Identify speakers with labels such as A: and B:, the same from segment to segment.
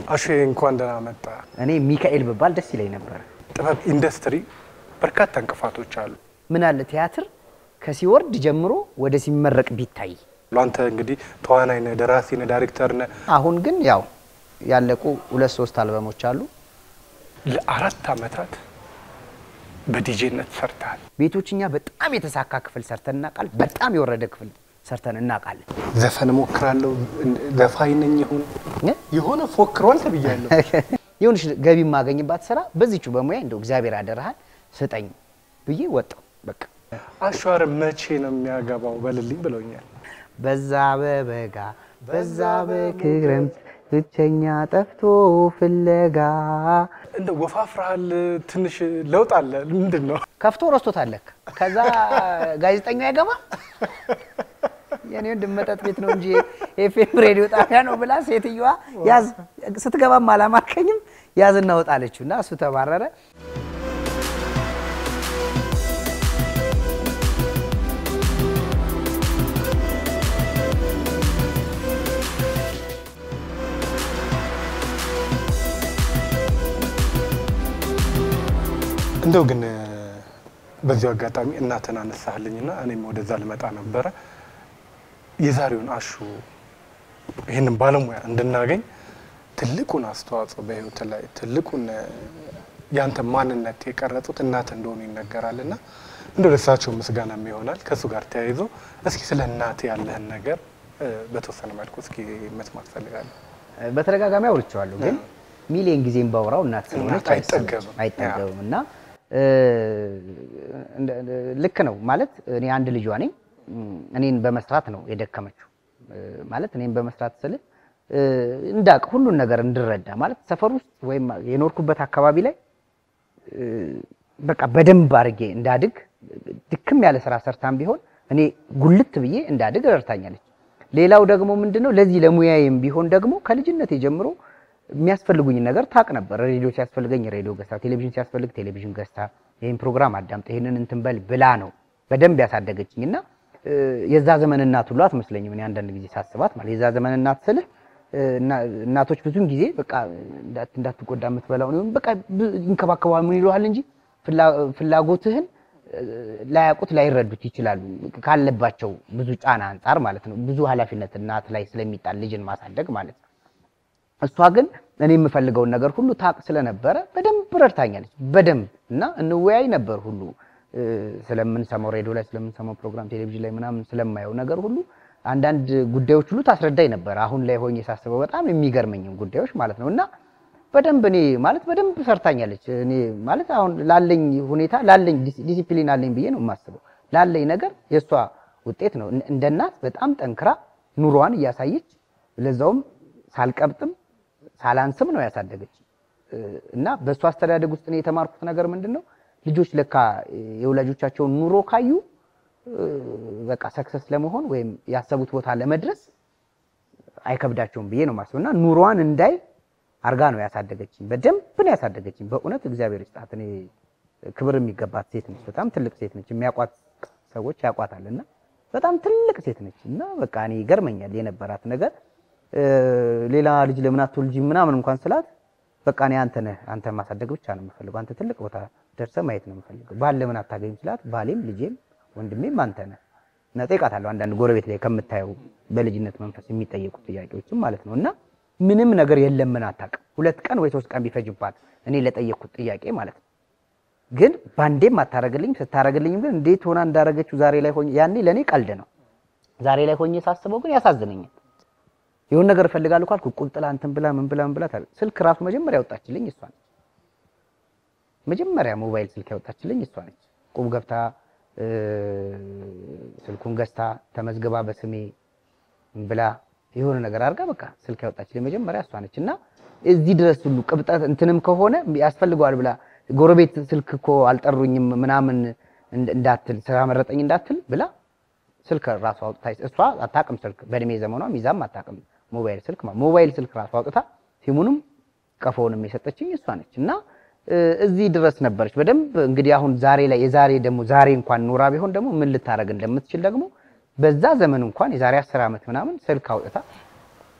A: አሹ እንኳን ደህና መጣ።
B: እኔ ሚካኤል ብባል ደስ ይለኝ ነበር።
A: ጥበብ ኢንዱስትሪ በርካታ እንቅፋቶች አሉ።
B: ምን አለ ቲያትር ከሲወርድ ጀምሮ ወደ ሲመረቅ ቢታይ።
A: አንተ እንግዲህ ተዋናይ ነህ፣ ደራሲ ነህ፣ ዳይሬክተር ነህ።
B: አሁን ግን ያው ያለቁ ሁለት ሶስት አልበሞች አሉ።
A: ለአራት ዓመታት በዲጄነት ሰርተሃል።
B: ቤቶች እኛ በጣም የተሳካ ክፍል ሰርተን እናውቃለን። በጣም የወረደ ክፍል ሰርተን እናውቃለን።
A: ዘፈን እሞክራለሁ፣ ዘፋኝ ነኝ። ይሁን
B: እ?
A: የሆነ ፎክሯል ተብያለሁ።
B: የሆነች ገቢ የማገኝባት ስራ በዚቹ በሙያ እንደው እግዚአብሔር አደረሃል ስጠኝ ብዬ ወጣው። በቃ
A: አሸዋር መቼ ነው የሚያገባው በልልኝ ብለውኛል።
B: በዛ በበጋ በዛ በክረምት ብቸኛ ጠፍቶ ፍለጋ
A: እንደ ወፋፍራሃል፣ ትንሽ ለውጥ አለ። ምንድን ነው?
B: ከፍቶ ረስቶታለክ። ከዛ ጋዜጠኛው አይገባ የኔ ወንድም መጠጥ ቤት ነው እንጂ ኤፍኤም ሬዲዮ ጣቢያ ነው ብላ ሴትዮዋ ያዝ ስትገባም አላማከኝም ያዝ እናወጣለችው እና እሱ ተባረረ።
A: እንደው ግን በዚሁ አጋጣሚ እናትን አነሳህልኝና እኔም ወደዛ ልመጣ ነበረ። የዛሬውን አሹ ይህንን ባለሙያ እንድናገኝ ትልቁን አስተዋጽኦ በህይወት ላይ ትልቁን ያንተ ማንነት የቀረጹት እናት እንደሆኑ ይነገራል እና እንደው ለእሳቸው ምስጋናም ይሆናል። ከእሱ ጋር ተያይዞ እስኪ ስለ እናት ያለህን ነገር እ፣ በተወሰነ መልኩ እስኪ መስማት ፈልጋለሁ።
B: በተደጋጋሚ አውርቼዋለሁ፣ ግን ሚሊየን ጊዜም ባወራው እናት ስለሆነች
A: እናት አይጠገብም።
B: አይጠገብም እና እ፣ እንደ- ልክ ነው ማለት እኔ አንድ ልጇ ነኝ። እኔን በመስራት ነው የደከመችው። እ፣ ማለት እኔን በመስራት ስል እ፣ እንዳቅ ሁሉን ነገር እንድረዳ ማለት ሰፈር ውስጥ ወይም የኖርኩበት አካባቢ ላይ እ፣ በቃ በደንብ አድርጌ እንዳድግ ድክም ያለ ስራ ሰርታም ቢሆን እኔ ጉልት ብዬ እንዳድግ ረድታኛለች። ሌላው ደግሞ ምንድነው ለዚህ ለሙያዬም ቢሆን ደግሞ ከልጅነቴ ጀምሮ የሚያስፈልጉኝ ነገር ታቅ ነበር። ሬዲዮ ሲያስፈልገኝ ሬዲዮ ገዝታ፣ ቴሌቪዥን ሲያስፈልግ ቴሌቪዥን ገዝታ፣ ይህን ፕሮግራም አዳምጠ፣ ይህንን እንትን በል ብላ ነው በደንብ ያሳደገችኝ እና እ፣ የዛ ዘመን እናት ሁሉ አትመስለኝም። እኔ አንዳንድ ጊዜ ሳስባት ማለት የዛ ዘመን እናት ስልህ እ፣ እና- እናቶች ብዙን ጊዜ በቃ እንዳት- እንዳትጎዳ የምትበላው ነው በቃ ብ- ይንከባከባል ምን ይለዋል እንጂ ፍላ- ፍላጎትህን እ፣ ላያውቁት ላይረዱት ይችላሉ ካለባቸው ብዙ ጫና አንጻር ማለት ነው። ብዙ ኃላፊነት እናት ላይ ስለሚጣል ልጅን ማሳደግ ማለት ነው። እሷ ግን እኔ የምፈልገውን ነገር ሁሉ ታቅ ስለነበረ በደንብ ረድታኛለች። በደንብ እና እንወያይ ነበር ሁሉ እ፣ ስለምንሰማው ሬዲዮ ላይ ስለምንሰማው ፕሮግራም ቴሌቪዥን ላይ ምናምን ስለማየው ነገር ሁሉ አንዳንድ ጉዳዮች ሁሉ ታስረዳኝ ነበር። አሁን ላይ ሆኜ ሳስበው በጣም የሚገርመኝም ጉዳዮች ማለት ነው እና በደንብ እኔ ማለት በደንብ ሰርታኛለች። እኔ ማለት አሁን ላለኝ ሁኔታ ላለኝ ዲስ- ዲሲፕሊን አለኝ ብዬ ነው የማስበው። ላለኝ ነገር የእሷ ውጤት ነው። እን- እንደ እናት በጣም ጠንክራ ኑሯን እያሳየች ለዛውም ሳልቀብጥም ሳላንስም ነው ያሳደገች እና በእሷ አስተዳደግ ውስጥ እኔ የተማርኩት ነገር ምንድን ነው ልጆች ለካ የወላጆቻቸውን ኑሮ ካዩ እ፣ በቃ ሰክሰስ ለመሆን ወይም ያሰቡት ቦታ ለመድረስ አይከብዳቸውም ብዬ ነው የማስበው እና ኑሯን እንዳይ አርጋ ነው ያሳደገችኝ። በደንብ ነው ያሳደገችኝ። በእውነት እግዚአብሔር ይስጣት። እኔ ክብር የሚገባት ሴት ነች። በጣም ትልቅ ሴት ነች። የሚያውቋት ሰዎች ያውቋታል እና በጣም ትልቅ ሴት ነች እና በቃ እኔ ይገርመኛል የነበራት ነገር እ፣ ሌላ ልጅ ለምን አትወልጂም ምናምን እንኳን ስላት በቃ እኔ አንተ ነህ አንተ ማሳደግ ብቻ ነው የምፈልገው። አንተ ትልቅ ቦታ ደርሰህ ማየት ነው የምፈልገው። ባል ለምን አታገኝም ስላት ባሌም ልጄም ወንድሜም አንተ ነህ እና እጠይቃታለሁ። አንዳንድ ጎረቤት ላይ ከምታየው በልጅነት መንፈስ የሚጠየቁ ጥያቄዎችም ማለት ነው እና ምንም ነገር የለም ምን አታውቅም። ሁለት ቀን ወይ ሶስት ቀን ቢፈጅባት እኔ ለጠየቅኩት ጥያቄ ማለት ነው ግን ባንዴም አታረግልኝም። ስታረግልኝም ግን እንዴት ሆና እንዳረገችው ዛሬ ላይ ሆኜ ያኔ ለእኔ ቀልድ ነው። ዛሬ ላይ ሆኜ ሳስበው ግን ያሳዝነኛል። የሆነ ነገር እፈልጋለሁ ካልኩ ቁልጥላ እንትን ብላ ምን ብላ ምን ብላ ታዲያ ስልክ ራሱ መጀመሪያ ያወጣችልኝ እሷ ነች። መጀመሪያ ሞባይል ስልክ ያወጣችልኝ እሷ ነች። ቁም ገብታ እ፣ ስልኩን ገዝታ ተመዝግባ በስሜ ምን ብላ የሆነ ነገር አድርጋ በቃ ስልክ ያወጣችልኝ መጀመሪያ እሷ ነች እና እዚህ ድረስ ሁሉ ቅብጠት እንትንም ከሆነ ያስፈልገዋል ብላ ጎረቤት ስልክ እኮ አልጠሩኝም ምናምን እንድ- እንዳትል ስራ መረጠኝ እንዳትል ብላ ስልክ ራሱ አውጥታ እሷ አታውቅም። ስልክ በእድሜ ዘመኗ ይዛም አታውቅም። ሞባይል ስልክ ማለት ሞባይል ስልክ ራሱ አውጥታ ሲሙንም ቀፎውንም የሰጠችኝ እሷ ነች እና እ፣ እዚህ ድረስ ነበረች በደንብ እንግዲህ አሁን ዛሬ ላይ የዛሬ ደግሞ ዛሬ እንኳን ኑራ ቢሆን ደግሞ ምን ልታረግ እንደምትችል ደግሞ በዛ ዘመን እንኳን የዛሬ አስር ዓመት ምናምን ስልክ አውጥታ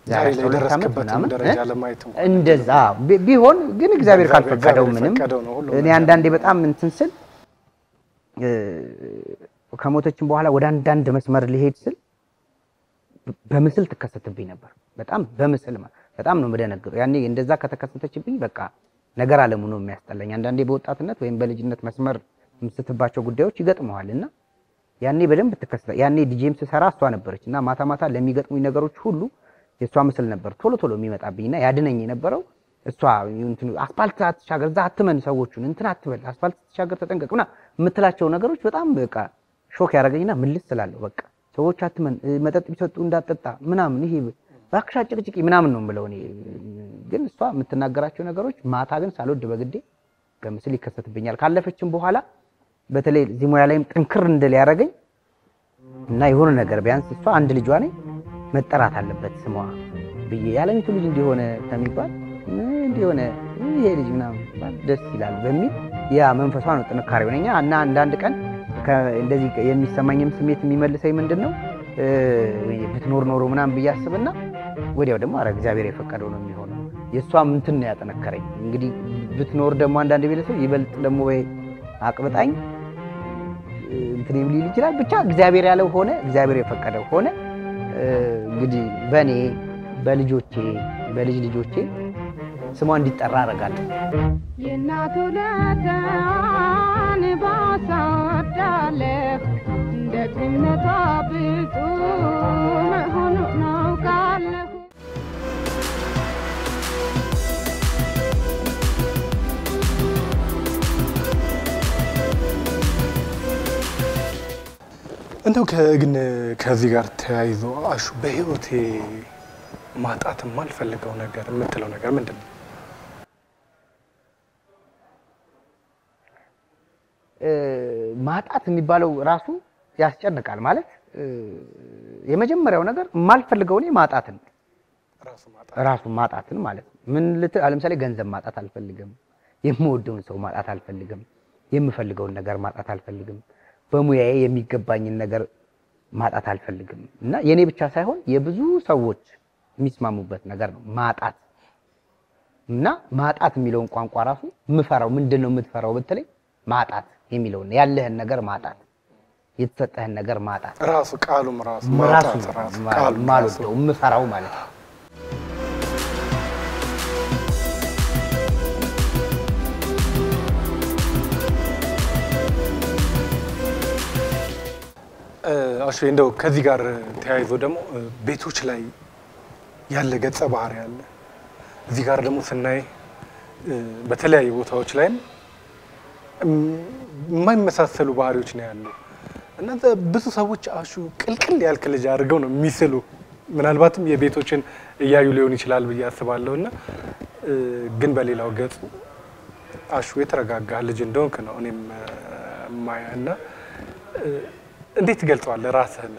A: ዛሬ ላይ
B: 12 ዓመት
A: የደረስክበትን
B: ምናምን
A: ደረጃ
B: እ?
A: ለማየት እንኳን
B: እንደዛ ቢ- ቢሆን ግን እግዚአብሔር
A: እግዚአብሔር-
B: ካልፈቀደው
A: እግዚአብሔር
B: ምንም
A: የፈቀደው ነው ሁሉም
B: እኔ
A: ነገር።
B: አንዳንዴ በጣም እንትን ስል እ፣ ከሞተችን በኋላ ወደ አንዳንድ መስመር ሊሄድ ስል በምስል ትከሰትብኝ ነበር። በጣም በምስል ማ- በጣም ነው የምደነግጠው። ያኔ እንደዛ ከተከሰተችብኝ በቃ ነገር አለሙ ነው የሚያስጠላኝ። አንዳንዴ በወጣትነት ወይም በልጅነት መስመር የምስትባቸው ጉዳዮች ይገጥመዋል እና ያኔ በደንብ ትከሰተ ያኔ ዲጄም ስሰራ እሷ ነበረች እና ማታ ማታ ለሚገጥሙኝ ነገሮች ሁሉ የእሷ ምስል ነበር ቶሎ ቶሎ የሚመጣብኝና ያድነኝ የነበረው እሷ እንትኑ አስፋልት አትሻገር፣ እዛ አትመን፣ ሰዎቹን እንትን አትበል፣ አስፋልት ስትሻገር ተጠንቀቅ ምናምን የምትላቸው ነገሮች በጣም በቃ ሾክ ያደረገኝና ምልስ ስላለሁ በቃ ሰዎች አትመን፣ እ፣ መጠጥ ቢሰጡ እንዳጠጣ ምናምን ይሄ እባክሽ አጭቅጭቂ ምናምን ነው የምለው እኔ። ግን እሷ የምትናገራቸው ነገሮች ማታ ግን ሳልወድ በግዴ በምስል ይከሰትብኛል። ካለፈችም በኋላ በተለይ እዚህ ሙያ ላይም ጥንክር እንድል ያደረገኝ እና የሆነ ነገር ቢያንስ እሷ አንድ ልጇ ነኝ መጠራት አለበት ስሟ ብዬ የዓለሚቱ ልጅ እንዲሆነ ከሚባል እ፣ እንዲሆነ ይሄ ልጅ ምናምን ቢባል ደስ ይላል በሚል ያ መንፈሷ ነው ጥንካሬ ሆነኛ እና አንዳንድ ቀን ከ- እንደዚህ የሚሰማኝም ስሜት የሚመልሰኝ ምንድን ነው እ፣ ብትኖር ኖሮ ምናምን ብዬ አስብና ወዲያው ደግሞ አረ እግዚአብሔር የፈቀደው ነው የሚሆነው። የእሷም እንትን ነው ያጠነከረኝ። እንግዲህ ብትኖር ደግሞ አንዳንድ ቤተሰብ ይበልጥ ደግሞ ወይ አቅብጣኝ እንትን ሊል ይችላል። ብቻ እግዚአብሔር ያለው ሆነ፣ እግዚአብሔር የፈቀደው ሆነ። እ፣ እንግዲህ በእኔ በልጆቼ በልጅ ልጆቼ ስሟ እንዲጠራ አደርጋለሁ።
C: የእናቱ ለታን ባሳወዳለሁ ደግነቷ ብፁ መሆኑን አውቃለሁ።
A: እንደው ከ- ግን ከዚህ ጋር ተያይዞ አሹ በህይወቴ ማጣት የማልፈልገው ነገር የምትለው ነገር ምንድን ነው?
B: እ፣ ማጣት የሚባለው ራሱ ያስጨንቃል። ማለት እ፣ የመጀመሪያው ነገር የማልፈልገው እኔ ማጣትን
A: ራሱ ማጣት
B: ራሱ ማጣትን ማለት ነው። ምን ልት ለምሳሌ ገንዘብ ማጣት አልፈልግም። የምወደውን ሰው ማጣት አልፈልግም። የምፈልገውን ነገር ማጣት አልፈልግም። በሙያዬ የሚገባኝን ነገር ማጣት አልፈልግም እና የኔ ብቻ ሳይሆን የብዙ ሰዎች የሚስማሙበት ነገር ነው ማጣት እና ማጣት የሚለውን ቋንቋ ራሱ የምፈራው ምንድን ነው የምትፈራው ብትለኝ ማጣት የሚለውን ያለህን ነገር ማጣት የተሰጠህን ነገር ማጣት
A: ራሱ ቃሉም ራሱ
B: ራሱ
A: ማጣት ራሱ ቃሉም ራሱ
B: ማልወደው የምፈራው ማለት ነው።
A: እ፣ አሹ እንደው ከዚህ ጋር ተያይዞ ደግሞ እ፣ ቤቶች ላይ ያለ ገጸ ባህሪ አለ። እዚህ ጋር ደግሞ ስናይ እ፣ በተለያዩ ቦታዎች ላይም እም፣ የማይመሳሰሉ ባህሪዎች ነው ያሉ እና ዘ- ብዙ ሰዎች አሹ ቅልቅል ያልክ ልጅ አድርገው ነው የሚስሉ። ምናልባትም የቤቶችን እያዩ ሊሆን ይችላል ብዬ አስባለሁ። እና እ፣ ግን በሌላው ገጹ አሹ የተረጋጋ ልጅ እንደሆንክ ነው እኔም እ፣ የማየው እና እ፣ እንዴት ትገልጸዋለህ ራስህን?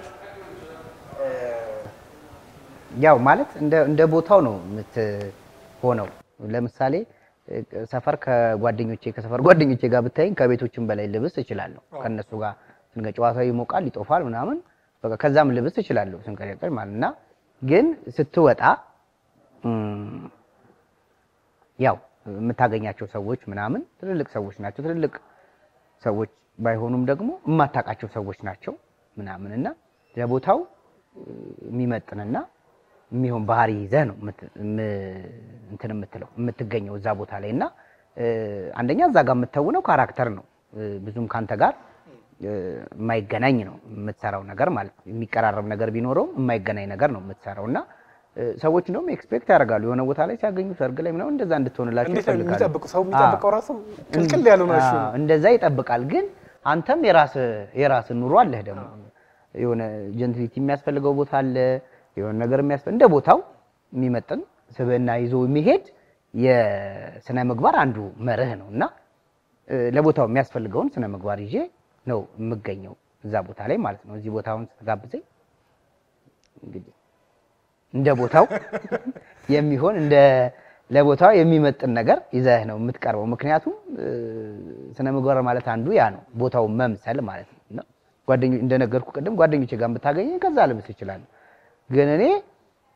B: ያው ማለት እንደ እንደ ቦታው ነው የምትሆነው። ለምሳሌ እ፣ ሰፈር ከጓደኞቼ ከሰፈር ጓደኞቼ ጋር ብታይኝ ከቤቶችም በላይ ልብስ እችላለሁ። ከእነሱ ጋር ስንገ ጨዋታው ይሞቃል ይጦፋል ምናምን በቃ ከዛም ልብስ እችላለሁ ስንቀጨቀጭ ማለት እና ግን ስትወጣ እም፣ ያው የምታገኛቸው ሰዎች ምናምን ትልልቅ ሰዎች ናቸው። ትልልቅ ሰዎች ባይሆኑም ደግሞ የማታውቃቸው ሰዎች ናቸው ምናምን እና ለቦታው እ፣ የሚመጥንና የሚሆን ባህሪ ይዘህ ነው የምት- እም- እንትን የምትለው የምትገኘው እዛ ቦታ ላይ እና እ፣ አንደኛ እዛ ጋር የምትተውነው ካራክተር ነው እ፣ ብዙም ካንተ ጋር እ፣ የማይገናኝ ነው የምትሰራው ነገር ማለት ነው። የሚቀራረብ ነገር ቢኖረውም የማይገናኝ ነገር ነው የምትሰራው እና እ፣ ሰዎች እንደውም ኤክስፔክት ያደርጋሉ የሆነ ቦታ ላይ ሲያገኙ ሰርግ ላይ ምናምን እንደዛ እንድትሆንላቸው
A: እንዴት ነው
B: ይፈልጋሉ።
A: የሚጠብቁ ሰው የሚጠብቀው ራሱ ቅልቅል ያሉ ነው። እሺ
B: አዎ፣ እንደዛ ይጠብቃል። ግን አንተም የራስ የራስ ኑሮ አለህ ደግሞ የሆነ ጀንትሊቲ የሚያስፈልገው ቦታ አለ። የሆነ ነገር የሚያስፈልግ እንደ ቦታው የሚመጥን ስብዕና ይዞ የሚሄድ የስነ ምግባር አንዱ መርህ ነው እና እ፣ ለቦታው የሚያስፈልገውን ስነ ምግባር ይዤ ነው የምገኘው እዛ ቦታ ላይ ማለት ነው። እዚህ ቦታውን ስትጋብዘኝ እንግዲህ እንደ ቦታው የሚሆን እንደ ለቦታው የሚመጥን ነገር ይዘህ ነው የምትቀርበው። ምክንያቱም እ፣ ስነ ምግባር ማለት አንዱ ያ ነው፣ ቦታው መምሰል ማለት ነው። እና ጓደኞ እንደነገርኩ ቅድም ጓደኞቼ ጋር ብታገኘኝ ከዛ ልብስ ይችላል። ግን እኔ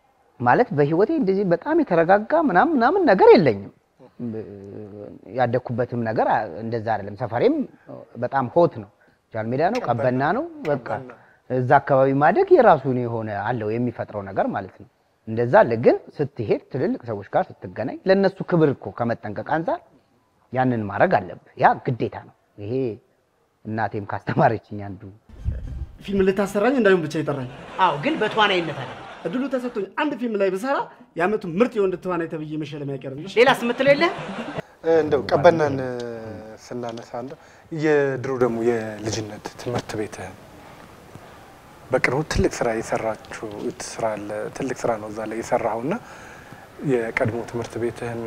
B: ማለት በህይወቴ እንደዚህ በጣም የተረጋጋ ምናምን ምናምን ነገር የለኝም። ያደግኩበትም ነገር አ- እንደዛ አይደለም። ሰፈሬም በጣም ሆት ነው፣ ጃልሜዳ ነው፣ ቀበና ነው። በቃ እዛ አካባቢ ማደግ የራሱን የሆነ አለው የሚፈጥረው ነገር ማለት ነው። እንደዛ አለ። ግን ስትሄድ ትልልቅ ሰዎች ጋር ስትገናኝ ለእነሱ ክብር እኮ ከመጠንቀቅ አንጻር ያንን ማድረግ አለብህ። ያ ግዴታ ነው። ይሄ እናቴም ካስተማረችኝ አንዱ
D: ፊልም ልታሰራኝ እንዳይሆን ብቻ ይጠራኝ።
B: አዎ፣ ግን በተዋናይነት አለ
D: እድሉ ተሰጥቶኝ አንድ ፊልም ላይ ብሰራ የዓመቱ ምርጥ የወንድ ተዋናይ ተብዬ መሸለም አይቀርም።
B: ሌላስ የምትለው የለህ?
A: እንደው ቀበናን ስናነሳ እንደው የድሮ ደግሞ የልጅነት ትምህርት ቤትህን በቅርቡ ትልቅ ስራ የሰራችሁ ስራ አለ። ትልቅ ስራ ነው እዛ ላይ የሰራኸው እና የቀድሞ ትምህርት ቤትህን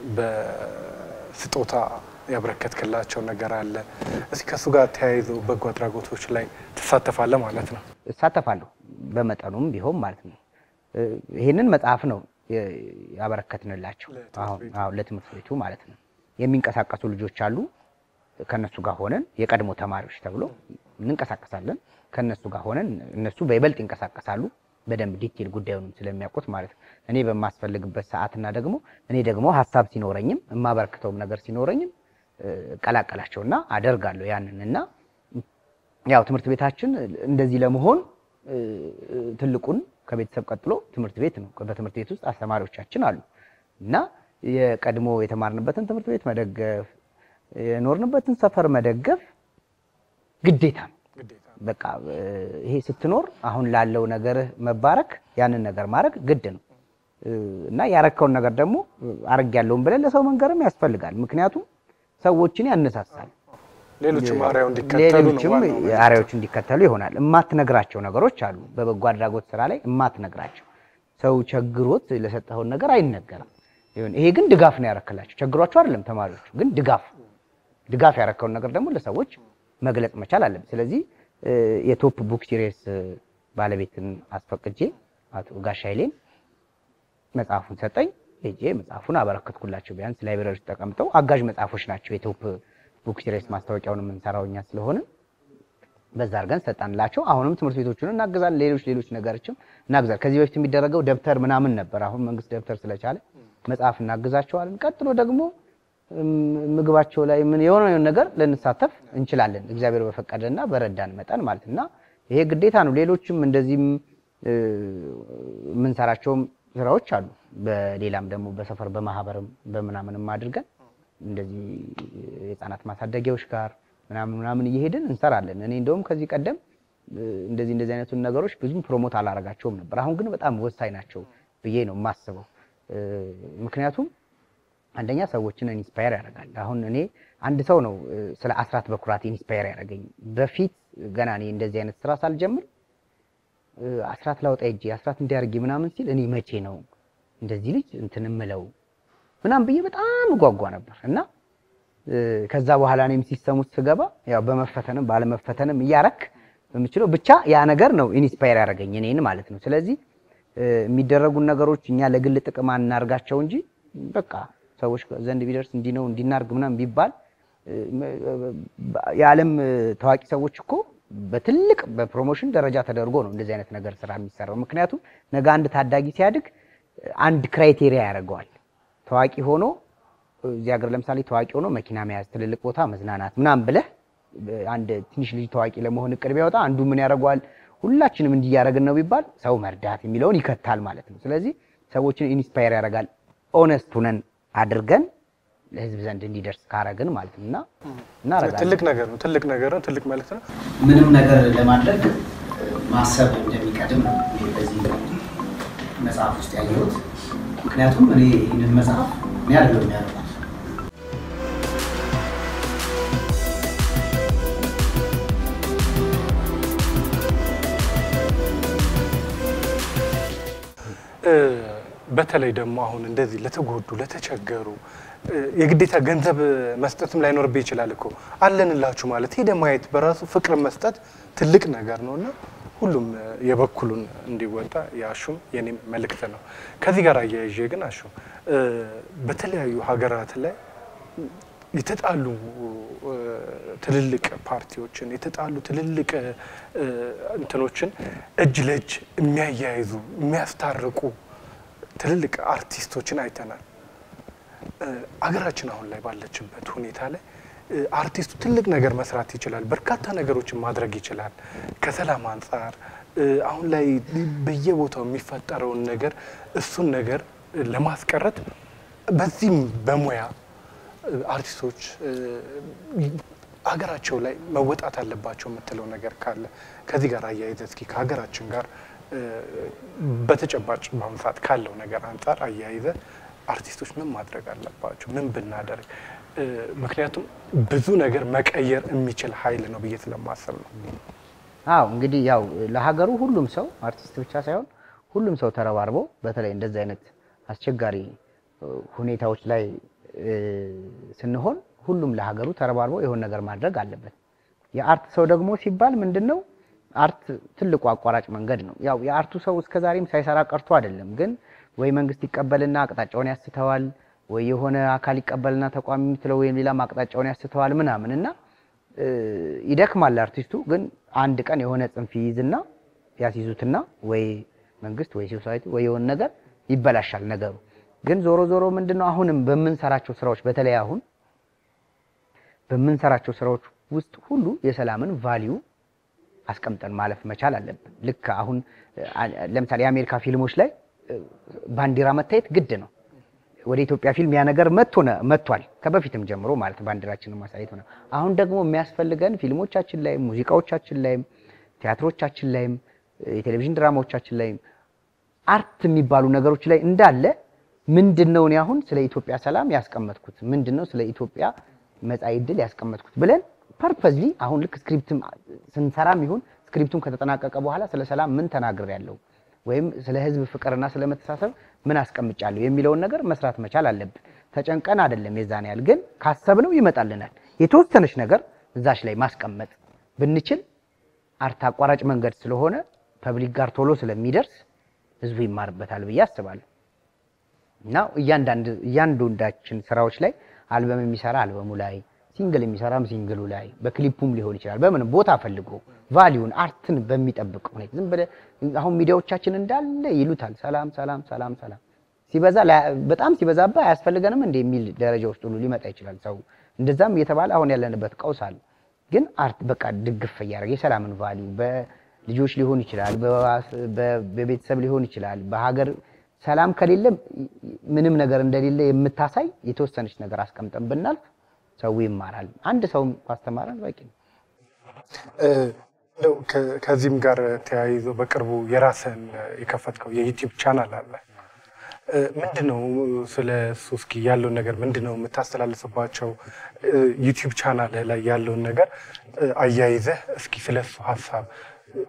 A: በስጦታ ያበረከትክላቸው ነገር አለ። እስኪ ከእሱ ጋር ተያይዞ በጎ አድራጎቶች ላይ ትሳተፋለህ ማለት ነው?
B: እሳተፋለሁ በመጠኑም ቢሆን ማለት ነው። እ፣ ይህንን መጽሐፍ ነው የ- ያበረከትንላቸው
A: ለትምህርት
B: አሁን
A: ቤቱ።
B: አሁን ለትምህርት ቤቱ ማለት ነው። የሚንቀሳቀሱ ልጆች አሉ። ከነሱ ጋር ሆነን የቀድሞ ተማሪዎች ተብሎ እንንቀሳቀሳለን። ከነሱ ጋር ሆነን እነሱ በይበልጥ ይንቀሳቀሳሉ። በደንብ ዲቴል ጉዳዩንም ስለሚያውቁት ማለት ነው። እኔ በማስፈልግበት ሰዓትና ደግሞ እኔ ደግሞ ሀሳብ ሲኖረኝም የማበረክተውም ነገር ሲኖረኝም እ፣ እቀላቀላቸውና አደርጋለሁ ያንን እና ያው ትምህርት ቤታችን እንደዚህ ለመሆን እ፣ ትልቁን ከቤተሰብ ቀጥሎ ትምህርት ቤት ነው። በትምህርት ቤት ውስጥ አስተማሪዎቻችን አሉ እና የቀድሞ የተማርንበትን ትምህርት ቤት መደገፍ፣ የኖርንበትን ሰፈር መደገፍ ግዴታ ነው።
A: ግዴታ ነው።
B: በቃ እ፣ ይሄ ስትኖር አሁን ላለው ነገርህ መባረክ ያንን ነገር ማድረግ ግድ ነው እ፣ እና ያረከውን ነገር ደግሞ አርግ ያለውን ብለን ለሰው መንገርም ያስፈልጋል። ምክንያቱም ሰዎችን ያነሳሳል።
A: ሌሎችም አርአያው እንዲከተሉ ነው
B: ሌሎችም
A: ዋናው መልዕክት።
B: አርአያዎች እንዲከተሉ ይሆናል። እማትነግራቸው ነገሮች አሉ። በበጎ አድራጎት ስራ ላይ እማትነግራቸው ሰው ቸግሮት ለሰጠኸውን ነገር አይነገርም። ይሁን ይሄ ግን ድጋፍ ነው ያረክላቸው። ቸግሯቸው አይደለም ተማሪዎቹ፣ ግን ድጋፍ ድጋፍ ያረከውን ነገር ደግሞ ለሰዎች መግለጽ መቻል አለብን። ስለዚህ እ፣ የቶፕ ቡክ ሲሪየስ ባለቤትን አስፈቅጄ አቶ ጋሽ ኃይሌን መጽሐፉን ሰጠኝ። ሄጄ መጽሐፉን አበረከትኩላቸው። ቢያንስ ላይብረሪ ውስጥ ተቀምጠው አጋዥ መጽሐፎች ናቸው። የቶፕ ቡክ ሲሪየስ ማስታወቂያውን የምንሰራው እኛ ስለሆነ በዛ አድርገን ሰጣንላቸው። አሁንም ትምህርት ቤቶቹን እናግዛለን፣ ሌሎች ሌሎች ነገሮችም እናግዛለን። ከዚህ በፊት የሚደረገው ደብተር ምናምን ነበር። አሁን መንግስት ደብተር ስለቻለ መጽሐፍ እናግዛቸዋለን። ቀጥሎ ደግሞ እም፣ ምግባቸው ላይ ምን የሆነ የሆነ ነገር ልንሳተፍ እንችላለን፣ እግዚአብሔር በፈቀደና በረዳን መጠን ማለት እና ይሄ ግዴታ ነው። ሌሎችም እንደዚህም እ፣ የምንሰራቸውም ስራዎች አሉ። በሌላም ደግሞ በሰፈር በማህበርም በምናምንም አድርገን እንደዚህ የህፃናት ማሳደጊያዎች ጋር ምናምን ምናምን እየሄድን እንሰራለን። እኔ እንደውም ከዚህ ቀደም እ፣ እንደዚህ እንደዚህ አይነቱን ነገሮች ብዙም ፕሮሞት አላረጋቸውም ነበር። አሁን ግን በጣም ወሳኝ ናቸው ብዬ ነው የማስበው። እ፣ ምክንያቱም አንደኛ ሰዎችን ኢንስፓየር ያደርጋል። አሁን እኔ አንድ ሰው ነው እ፣ ስለ አስራት በኩራት ኢንስፓየር ያደረገኝ። በፊት ገና እኔ እንደዚህ አይነት ስራ ሳልጀምር እ፣ አስራት ላውጣ ሂጄ አስራት እንዲያርጊ ምናምን ሲል እኔ መቼ ነው እንደዚህ ልጅ እንትን እምለው ምናምን ብዬ በጣም እጓጓ ነበር እና እ፣ ከዛ በኋላ እኔም ሲስተሙት ስገባ ያው በመፈተንም ባለመፈተንም እያረክ በምችለው ብቻ ያ ነገር ነው ኢንስፓየር ያደረገኝ እኔን ማለት ነው። ስለዚህ እ፣ የሚደረጉን ነገሮች እኛ ለግል ጥቅም አናርጋቸው እንጂ በቃ ሰዎች ዘንድ ቢደርስ እንዲህ ነው እንዲናርግ ምናምን ቢባል እ፣ የዓለም እ፣ ታዋቂ ሰዎች እኮ በትልቅ በፕሮሞሽን ደረጃ ተደርጎ ነው እንደዚህ አይነት ነገር ስራ የሚሰራው። ምክንያቱም ነገ አንድ ታዳጊ ሲያድግ እ፣ አንድ ክራይቴሪያ ያደርገዋል። ታዋቂ ሆኖ እዚህ ሀገር ለምሳሌ ታዋቂ ሆኖ መኪና መያዝ፣ ትልልቅ ቦታ መዝናናት ምናምን ብለህ እ፣ አንድ ትንሽ ልጅ ታዋቂ ለመሆን እቅድ ቢያወጣ አንዱ ምን ያደርገዋል? ሁላችንም እንዲህ እያደረግን ነው ቢባል ሰው መርዳት የሚለውን ይከታል ማለት ነው። ስለዚህ ሰዎችን ኢንስፓየር ያደርጋል። ኦነስት ሁነን አድርገን ለህዝብ ዘንድ እንዲደርስ ካረግን ማለት ነው እና እናረጋለን።
A: ትልቅ ነገር ነው። ትልቅ ነገር ነው። ትልቅ መልዕክት ነው።
E: ምንም ነገር ለማድረግ ማሰብ እንደሚቀድም ነው እኔ በዚህ መጽሐፍ ውስጥ ያየሁት። ምክንያቱም እኔ ይህንን መጽሐፍ እኔ አይደለም ያደረኩት
A: እ፣ በተለይ ደግሞ አሁን እንደዚህ ለተጎዱ ለተቸገሩ እ፣ የግዴታ ገንዘብ መስጠትም ላይኖርብህ ይችላል እኮ አለንላችሁ ማለት ሄደ ማየት በራሱ ፍቅር መስጠት ትልቅ ነገር ነው እና ሁሉም እ፣ የበኩሉን እንዲወጣ የአሹም የኔም መልእክት ነው። ከዚህ ጋር አያይዤ ግን አሹ እ፣ በተለያዩ ሀገራት ላይ የተጣሉ እ፣ ትልልቅ ፓርቲዎችን የተጣሉ ትልልቅ እ፣ እንትኖችን እጅ ለእጅ የሚያያይዙ የሚያስታርቁ ትልልቅ አርቲስቶችን አይተናል። እ፣ አገራችን አሁን ላይ ባለችበት ሁኔታ ላይ እ፣ አርቲስቱ ትልቅ ነገር መስራት ይችላል። በርካታ ነገሮችን ማድረግ ይችላል። ከሰላም አንጻር እ፣ አሁን ላይ በየቦታው የሚፈጠረውን ነገር እሱን ነገር እ፣ ለማስቀረት በዚህም በሙያ እ፣ አርቲስቶች እ፣ ሀገራቸው ላይ መወጣት አለባቸው የምትለው ነገር ካለ ከዚህ ጋር አያይዘ እስኪ ከሀገራችን ጋር እ፣ በተጨባጭ በአሁኑ ሰዓት ካለው ነገር አንጻር አያይዘ አርቲስቶች ምን ማድረግ አለባቸው? ምን ብናደርግ? እ፣ ምክንያቱም ብዙ ነገር መቀየር የሚችል ኃይል ነው ብዬ ስለማሰብ ነው።
B: አዎ እንግዲህ ያው ለሀገሩ ሁሉም ሰው አርቲስት ብቻ ሳይሆን ሁሉም ሰው ተረባርቦ በተለይ እንደዚህ አይነት አስቸጋሪ እ፣ ሁኔታዎች ላይ እ፣ ስንሆን ሁሉም ለሀገሩ ተረባርቦ የሆነ ነገር ማድረግ አለበት። የአርት ሰው ደግሞ ሲባል ምንድን ነው? አርት ትልቁ አቋራጭ መንገድ ነው። ያው የአርቱ ሰው እስከዛሬም ሳይሰራ ቀርቶ አይደለም፣ ግን ወይ መንግስት ይቀበልና አቅጣጫውን ያስተዋል፣ ወይ የሆነ አካል ይቀበልና ተቋሚ የምትለው ወይም ሌላም አቅጣጫውን ያስተዋል ምናምን እና እ፣ ይደክማል አርቲስቱ። ግን አንድ ቀን የሆነ ጽንፍ ይይዝና ያስይዙትና ወይ መንግስት ወይ ሶሳይቲ ወይ የሆነ ነገር ይበላሻል ነገሩ። ግን ዞሮ ዞሮ ምንድነው አሁንም በምንሰራቸው ስራዎች በተለይ አሁን በምንሰራቸው ስራዎች ውስጥ ሁሉ የሰላምን ቫሊዩ አስቀምጠን ማለፍ መቻል አለብን። ልክ አሁን አ- ለምሳሌ የአሜሪካ ፊልሞች ላይ እ፣ ባንዲራ መታየት ግድ ነው። ወደ ኢትዮጵያ ፊልም ያ ነገር መጥቶ ነ- መጥቷል ከበፊትም ጀምሮ ማለት ባንዲራችንን ማሳየት ሆነ። አሁን ደግሞ የሚያስፈልገን ፊልሞቻችን ላይም ሙዚቃዎቻችን ላይም ቲያትሮቻችን ላይም እ፣ የቴሌቪዥን ድራማዎቻችን ላይም አርት የሚባሉ ነገሮች ላይ እንዳለ ምንድን ነው እኔ አሁን ስለ ኢትዮጵያ ሰላም ያስቀመጥኩት ምንድን ነው ስለ ኢትዮጵያ መጻኢ ዕድል ያስቀመጥኩት ብለን ፐርፐዝሊ አሁን ልክ ስክሪፕትም ስንሰራም ይሁን ስክሪፕቱም ከተጠናቀቀ በኋላ ስለ ሰላም ምን ተናግሬያለሁ ወይም ስለ ሕዝብ ፍቅርና ስለ መተሳሰብ ምን አስቀምጫለሁ የሚለውን ነገር መስራት መቻል አለብን። ተጨንቀን አይደለም የዛን ያህል ግን ካሰብነው ይመጣልናል። የተወሰነች ነገር እዛች ላይ ማስቀመጥ ብንችል አርት አቋራጭ መንገድ ስለሆነ ፐብሊክ ጋር ቶሎ ስለሚደርስ ህዝቡ ይማርበታል ብዬ አስባለሁ። እና እያንዳንድ እያንዳንዳችን ስራዎች ላይ አልበም የሚሰራ አልበሙ ላይ ሲንግል የሚሰራም ሲንግሉ ላይ በክሊፑም ሊሆን ይችላል። በምን ቦታ ፈልጎ ቫሊዩን አርትን በሚጠብቅ ሁኔታ ዝም ብለህ አሁን ሚዲያዎቻችን እንዳለ ይሉታል ሰላም ሰላም ሰላም ሰላም ሲበዛ ላ- በጣም ሲበዛባ አያስፈልገንም እንደ የሚል ደረጃ ውስጥ ሁሉ ሊመጣ ይችላል ሰው። እንደዛም እየተባለ አሁን ያለንበት ቀውስ አለ። ግን አርት በቃ ድግፍ እያደረገ የሰላምን ቫሊዩ በልጆች ሊሆን ይችላል፣ በዋስ- በ- በቤተሰብ ሊሆን ይችላል፣ በሀገር ሰላም ከሌለ ምንም ነገር እንደሌለ የምታሳይ የተወሰነች ነገር አስቀምጠን ብናልፍ ሰው ይማራል። አንድ ሰው ካስተማረን በቂ ነው።
A: እ፣ እንደው ከ- ከዚህም ጋር ተያይዞ በቅርቡ የራስን የከፈትከው የዩቲዩብ ቻናል አለ። እ፣ ምንድን ነው ስለ እሱ እስኪ ያለውን ነገር ምንድን ነው የምታስተላልፍባቸው እ፣ ዩቲዩብ ቻናል ላይ ያለውን ነገር እ፣ አያይዘህ እስኪ ስለ እሱ ሀሳብ እ፣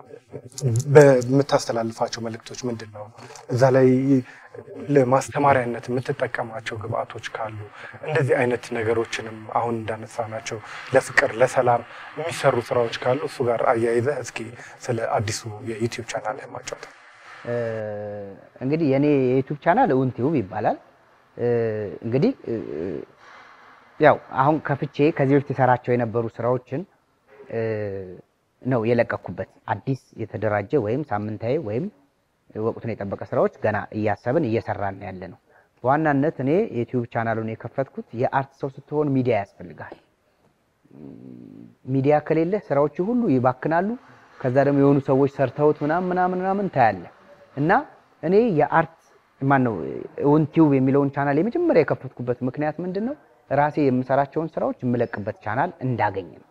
A: በምታስተላልፋቸው መልእክቶች ምንድን ነው? እዛ ላይ ለማስተማሪያነት የምትጠቀማቸው ግብአቶች ካሉ እንደዚህ አይነት ነገሮችንም አሁን እንዳነሳናቸው ለፍቅር ለሰላም የሚሰሩ ስራዎች ካሉ እሱ ጋር አያይዘህ እስኪ ስለ አዲሱ የዩቲዩብ ቻናል ማጫወት።
B: እ፣ እንግዲህ የኔ የዩቲዩብ ቻናል እውን ቲዩብ ይባላል። እ፣ እንግዲህ እ፣ ያው አሁን ከፍቼ ከዚህ በፊት የሰራቸው የነበሩ ስራዎችን እ፣ ነው የለቀኩበት። አዲስ የተደራጀ ወይም ሳምንታዊ ወይም ወቅቱን የጠበቀ ስራዎች ገና እያሰብን እየሰራን ያለ ነው። በዋናነት እኔ የዩቲዩብ ቻናሉን የከፈትኩት የአርት ሰው ስትሆን ሚዲያ ያስፈልጋል። ሚዲያ ከሌለ ስራዎች ሁሉ ይባክናሉ። ከዛ ደግሞ የሆኑ ሰዎች ሰርተውት ምናምን ምናምን ምናምን ታያለ እና እኔ የአርት ማን ነው እውን ቲዩብ የሚለውን ቻናል የመጀመሪያ የከፈትኩበት ምክንያት ምንድን ነው? ራሴ የምሰራቸውን ስራዎች የምለቅበት ቻናል እንዳገኝ ነው።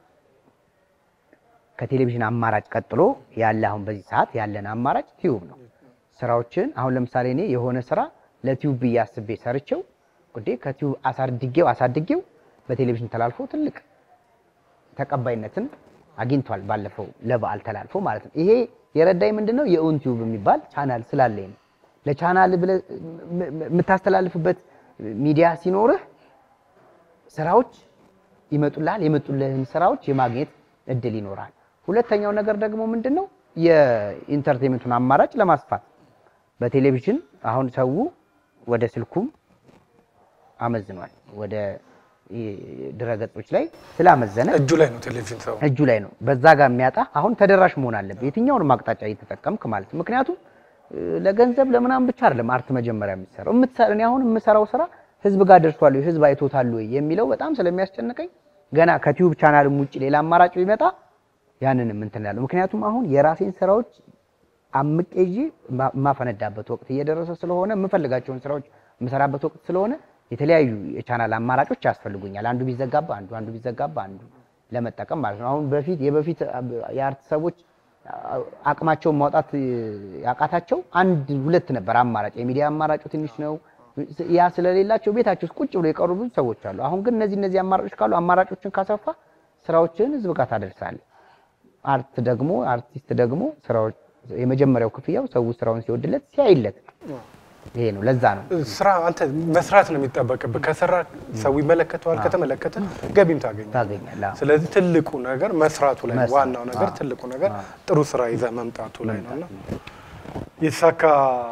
B: ከቴሌቪዥን አማራጭ ቀጥሎ ያለ አሁን በዚህ ሰዓት ያለን አማራጭ ቲዩብ ነው። ስራዎችን አሁን ለምሳሌ እኔ የሆነ ስራ ለቲዩብ ብዬ አስቤ ሰርቼው ጉዴ ከቲዩብ አሳድጌው አሳድጌው በቴሌቪዥን ተላልፎ ትልቅ ተቀባይነትን አግኝቷል። ባለፈው ለበዓል ተላልፎ ማለት ነው። ይሄ የረዳኝ ምንድን ነው? የኡን ቲዩብ የሚባል ቻናል ስላለኝ ነው። ለቻናል ብለህ የምታስተላልፍበት ሚዲያ ሲኖርህ ስራዎች ይመጡልሃል። የመጡልህን ስራዎች የማግኘት እድል ይኖራል። ሁለተኛው ነገር ደግሞ ምንድን ነው? የኢንተርቴንመንቱን አማራጭ ለማስፋት በቴሌቪዥን አሁን ሰው ወደ ስልኩም አመዝኗል። ወደ ድረገጾች ላይ ስላመዘነ
A: እጁ ላይ ነው ቴሌቪዥን ሰው
B: እጁ ላይ ነው። በዛ ጋር የሚያጣ አሁን ተደራሽ መሆን አለብህ፣ የትኛውንም አቅጣጫ እየተጠቀምክ ማለት ነው። ምክንያቱም ለገንዘብ ለምናምን ብቻ አይደለም አርት መጀመሪያ የሚሰራው። የምትሰራ እኔ አሁን የምሰራው ስራ ህዝብ ጋር ደርሷል ወይ ህዝብ አይቶታል ወይ የሚለው በጣም ስለሚያስጨንቀኝ ገና ከቲዩብ ቻናልም ውጭ ሌላ አማራጭ ቢመጣ ያንንም እንትን ያለው ምክንያቱም አሁን የራሴን ስራዎች አምቄ ይዤ ማ- የማፈነዳበት ወቅት እየደረሰ ስለሆነ የምፈልጋቸውን ስራዎች የምሰራበት ወቅት ስለሆነ የተለያዩ የቻናል አማራጮች ያስፈልጉኛል። አንዱ ቢዘጋባ አንዱ አንዱ ቢዘጋባ አንዱ ለመጠቀም ማለት ነው። አሁን በፊት የበፊት የአርት ሰዎች አቅማቸውን ማውጣት ያቃታቸው አንድ ሁለት ነበር አማራጭ። የሚዲያ አማራጩ ትንሽ ነው። ያ ስለሌላቸው ቤታቸው ውስጥ ቁጭ ብሎ የቀሩ ብዙ ሰዎች አሉ። አሁን ግን እነዚህ እነዚህ አማራጮች ካሉ አማራጮችን ካሰፋ ስራዎችን ህዝብ ጋር ታደርሳለህ። አርት ደግሞ አርቲስት ደግሞ ስራዎች የመጀመሪያው ክፍያው ሰው ስራውን ሲወድለት ሲያይለት ይሄ ነው። ለዛ ነው
A: ስራ አንተ መስራት ነው የሚጠበቅብህ። ከሰራ ሰው ይመለከተዋል፣ ከተመለከተ ገቢም ታገኛለህ።
B: ታገኛለህ። አዎ።
A: ስለዚህ ትልቁ ነገር መስራቱ ላይ ነው።
B: መስራት።
A: ዋናው ነገር
B: አዎ።
A: ትልቁ ነገር ጥሩ ስራ ይዘህ መምጣቱ ላይ ነው እና የተሳካ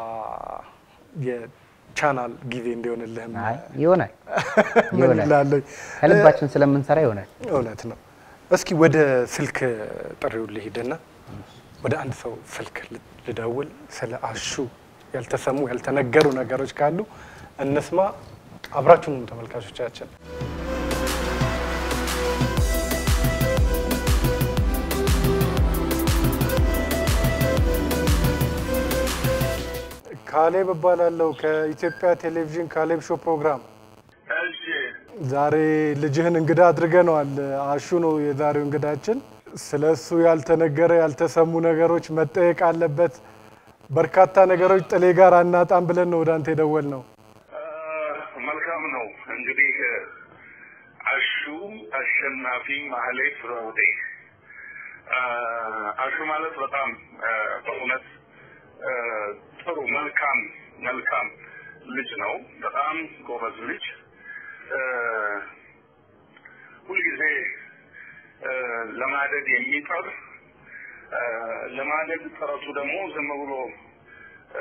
A: የቻናል ጊዜ እንዲሆንልህም
B: አይ ይሆናል
A: ምን
B: ይሆናል።
A: ይላለኝ
B: ከልባችን ስለምንሰራ ይሆናል።
A: እውነት ነው። እስኪ ወደ ስልክ ጥሪው ልሂድና ወደ አንድ ሰው ስልክ ል- ልደውል። ስለ አሹ ያልተሰሙ ያልተነገሩ ነገሮች ካሉ እንስማ። አብራችሁንም ተመልካቾቻችን ካሌብ እባላለሁ ከኢትዮጵያ ቴሌቪዥን ካሌብ ሾው ፕሮግራም
F: እሺ
A: ዛሬ ልጅህን እንግዳ አድርገነዋል። አሹ ነው የዛሬው እንግዳችን። ስለ እሱ ያልተነገረ ያልተሰሙ ነገሮች መጠየቅ አለበት። በርካታ ነገሮች ጥሌ ጋር አናጣም ብለን ነው ወደ አንተ የደወል ነው።
F: አ፣ መልካም ነው እንግዲህ አሹ አሸናፊ ማህሌት ዘውዴ አ፣ አሹ ማለት በጣም አ፣ በእውነት አ፣ ጥሩ መልካም መልካም ልጅ ነው። በጣም ጎበዝ ልጅ አ፣ ሁልጊዜ አ፣ ለማደግ የሚጠር አ፣ ለማደግ ጥረቱ ደግሞ ዝም ብሎ አ፣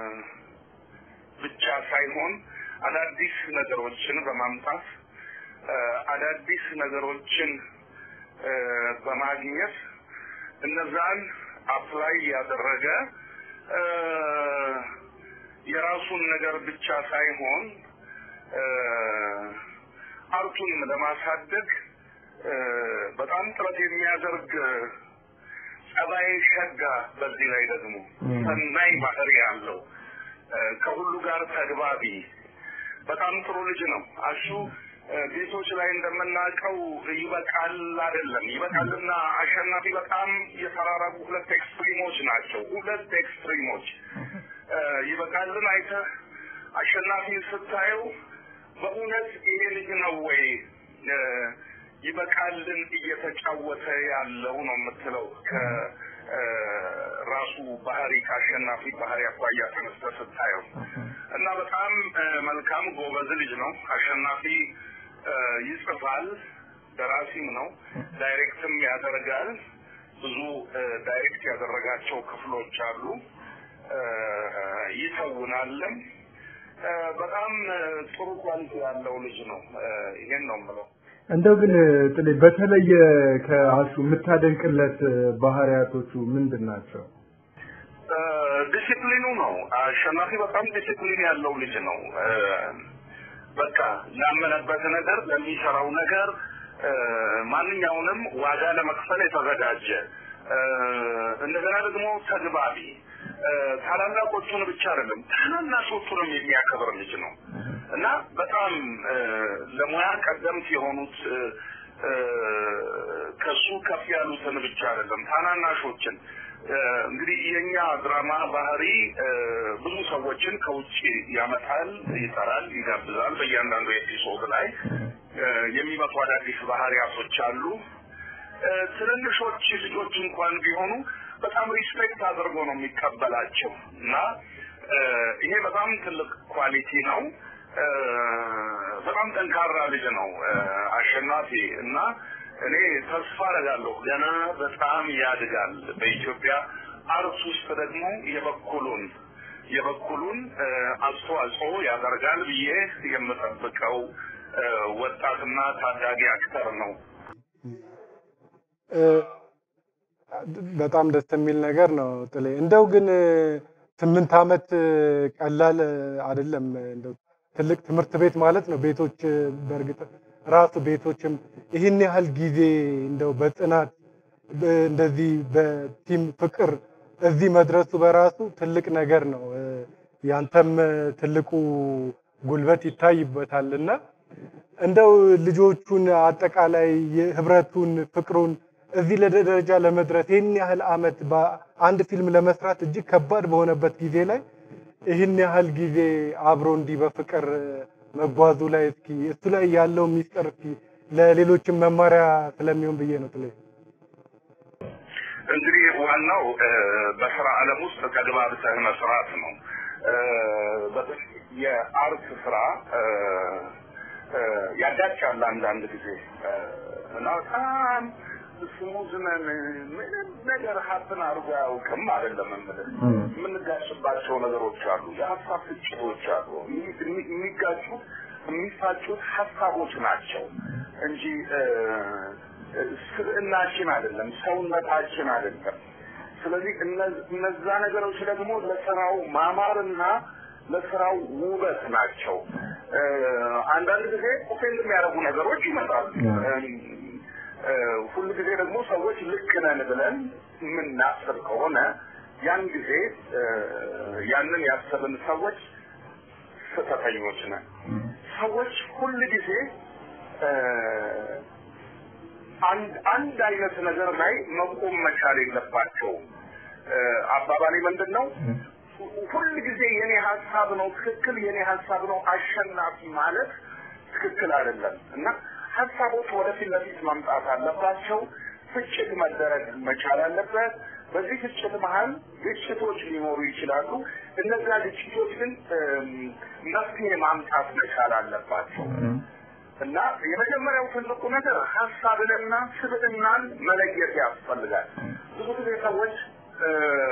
F: ብቻ ሳይሆን አዳዲስ ነገሮችን በማምጣት አ፣ አዳዲስ ነገሮችን አ፣ በማግኘት እነዛን አፕላይ ያደረገ አ፣ የራሱን ነገር ብቻ ሳይሆን አ፣ አርቱንም ለማሳደግ አ፣ በጣም ጥረት የሚያደርግ ጸባይ ሸጋ፣ በዚህ ላይ ደግሞ ሰናይ ባህሪ ያለው አ፣ ከሁሉ ጋር ተግባቢ በጣም ጥሩ ልጅ ነው። አሹ አ፣ ቤቶች ላይ እንደምናውቀው ይበቃል አይደለም። ይበቃልና አሸናፊ በጣም የተራራቁ ሁለት ኤክስትሪሞች ናቸው። ሁለት ኤክስትሪሞች አ፣ ይበቃልን አይተህ አሸናፊን ስታየው በእውነት ይሄ ልጅ ነው ወይ አ፣ ይበቃልን እየተጫወተ ያለው ነው የምትለው ከራሱ ባህሪ ከአሸናፊ ባህሪ አኳያ ተነስተህ ስታየው እና በጣም አ፣ መልካም ጎበዝ ልጅ ነው አሸናፊ አ፣ ይጽፋል ደራሲም ነው ዳይሬክትም ያደርጋል ብዙ አ፣ ዳይሬክት ያደረጋቸው ክፍሎች አሉ አ፣ ይተውናልም አ፣ በጣም አ፣ ጥሩ ኳሊቲ ያለው ልጅ ነው አ፣ ይሄን ነው የምለው
G: እንደው ግን ጥሌ በተለየ ከአሹ የምታደንቅለት ባህሪያቶቹ ምንድን ናቸው?
F: አ፣ ዲሲፕሊኑ ነው። አሸናፊ በጣም ዲሲፕሊን ያለው ልጅ ነው። አ፣ በቃ ላመነበት ነገር ለሚሰራው ነገር አ፣ ማንኛውንም ዋጋ ለመክፈል የተዘጋጀ አ፣ እንደገና ደግሞ ተግባቢ አ፣ ታላላቆቹን ብቻ አይደለም ታናናሾቹንም የሚያከብር ልጅ ነው እና በጣም አ፣ ለሙያ ቀደምት የሆኑት አ፣ አ፣ ከሱ ከፍ ያሉትን ብቻ አይደለም ታናናሾችን አ፣ እንግዲህ የኛ ድራማ ባህሪ አ፣ ብዙ ሰዎችን ከውጭ ያመጣል፣ ይጠራል፣ ይጋብዛል። በእያንዳንዱ ኤፒሶድ ላይ አ፣ የሚመጡ አዳዲስ ባህሪያቶች አሉ። አ፣ ትንንሾች ልጆች እንኳን ቢሆኑ በጣም ሪስፔክት አድርጎ ነው የሚቀበላቸው እና አ፣ ይሄ በጣም ትልቅ ኳሊቲ ነው። አ፣ በጣም ጠንካራ ልጅ ነው አ፣ አሸናፊ እና እኔ ተስፋ አደርጋለሁ ገና በጣም ያድጋል። በኢትዮጵያ አርት ውስጥ ደግሞ የበኩሉን የበኩሉን አ፣ አስተዋጽኦ ያደርጋል ብዬ የምጠብቀው አ፣ ወጣትና ታዳጊ አክተር ነው።
A: እ፣ በጣም ደስ የሚል ነገር ነው ጥሌ። እንደው ግን እ፣ ስምንት ዓመት እ፣ ቀላል እ፣ አይደለም። እንደው ትልቅ ትምህርት ቤት ማለት ነው። ቤቶች እ፣ በእርግጥ ራሱ ቤቶችም ይህን ያህል ጊዜ እንደው በጽናት በ- እንደዚህ በቲም ፍቅር እዚህ መድረሱ በራሱ ትልቅ ነገር ነው። እ፣ ያንተም እ፣ ትልቁ ጉልበት ይታይበታል እና እንደው ልጆቹን አጠቃላይ የህብረቱን ፍቅሩን እዚህ ለደ- ደረጃ ለመድረስ ይህን ያህል አመት በአንድ ፊልም ለመስራት እጅግ ከባድ በሆነበት ጊዜ ላይ ይህን ያህል ጊዜ አብሮ እንዲህ በፍቅር መጓዙ ላይ እስኪ እሱ ላይ ያለው ሚስጥር እስኪ ለሌሎችም መማሪያ ስለሚሆን ብዬ ነው ጥሌ።
F: እንግዲህ ዋናው እ፣ በስራ ዓለም ውስጥ ተግባብተህ መስራት ነው። እ፣ በተለይ የአርት ስራ እ፣ እ፣ ያጋጫል አንዳንድ ጊዜ እ፣ እና በጣም ስሙዝ ነን ምንም ነገር ሀብትን አድርጎ አያውቅም አይደለም የምልህ። የምንጋጭባቸው ነገሮች አሉ፣ የሀሳብ ፍጭቶች አሉ። የሚ- የሚ- የሚጋጩት የሚፋጩት ሀሳቦች ናቸው እንጂ እ፣ ስብዕናችን አይደለም፣ ሰውነታችን አይደለም። ስለዚህ እነ- እነዛ ነገሮች ደግሞ ለስራው ማማርና ለስራው ውበት ናቸው። እ፣ አንዳንድ ጊዜ ኦፌንድ የሚያደርጉ ነገሮች ይመጣሉ። እ፣ ሁል ጊዜ ደግሞ ሰዎች ልክ ነን ብለን የምናስብ ከሆነ ያን ጊዜ እ፣ ያንን ያሰብን ሰዎች ስህተተኞች ነን። ሰዎች ሁል ጊዜ እ፣ አንድ አንድ አይነት ነገር ላይ መቆም መቻል የለባቸውም። እ፣ አባባሌ ምንድን ነው? ሁል ጊዜ የኔ ሀሳብ ነው ትክክል፣ የኔ ሀሳብ ነው አሸናፊ ማለት ትክክል አይደለም እና ሀሳቦች ወደፊት ለፊት መምጣት አለባቸው። ፍጭት መደረግ መቻል አለበት። በዚህ ፍጭት መሀል ግጭቶች ሊኖሩ ይችላሉ። እነዚያ ግጭቶች ግን እም፣ መፍትሄ ማምጣት መቻል አለባቸው እና የመጀመሪያው ትልቁ ነገር ሀሳብንና ስብዕናን መለየት ያስፈልጋል። ብዙ ጊዜ ሰዎች እ፣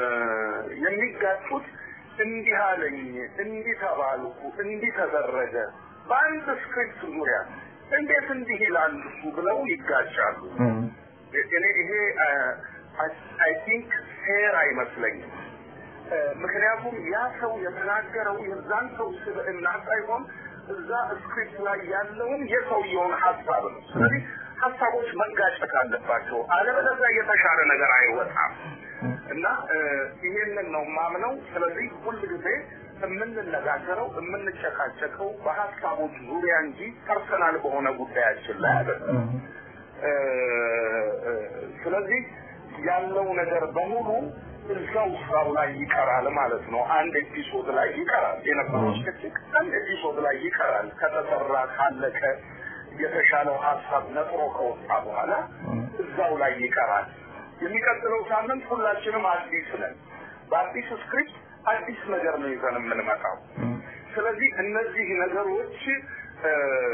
F: የሚጋጩት እንዲህ አለኝ፣ እንዲህ ተባልኩ፣ እንዲህ ተደረገ በአንድ ስክሪፕት ዙሪያ እንዴት እንዲህ ይላል እሱ ብለው ይጋጫሉ። እኔ ይሄ አይ ቲንክ ፌር አይመስለኝም። እ፣ ምክንያቱም ያ ሰው የተናገረው የዛን ሰው ስብዕና ሳይሆን እዛ ስክሪፕት ላይ ያለውን የሰውየውን ሀሳብ ነው። ስለዚህ ሀሳቦች መጋጨት አለባቸው፣ አለበለዚያ የተሻለ ነገር አይወጣም እና እ፣ ይሄንን ነው ማምነው። ስለዚህ ሁል ጊዜ የምንነጋገረው የምንጨቃጨቀው በሀሳቦች ዙሪያ እንጂ ፐርሰናል በሆነ ጉዳያችን ላይ አይደለም። እ፣ እ፣ ስለዚህ ያለው ነገር በሙሉ እዛው ስራው ላይ ይቀራል ማለት ነው። አንድ ኤፒሶድ ላይ ይቀራል የነበረው ጭቅጭቅ አንድ ኤፒሶድ ላይ ይቀራል። ከተሰራ ካለቀ የተሻለው ሀሳብ ነጥሮ ከወጣ በኋላ እዛው ላይ ይቀራል። የሚቀጥለው ሳምንት ሁላችንም አዲስ ነን። በአዲስ ስክሪፕት አዲስ ነገር ነው ይዘን የምንመጣው። ስለዚህ እነዚህ ነገሮች እ፣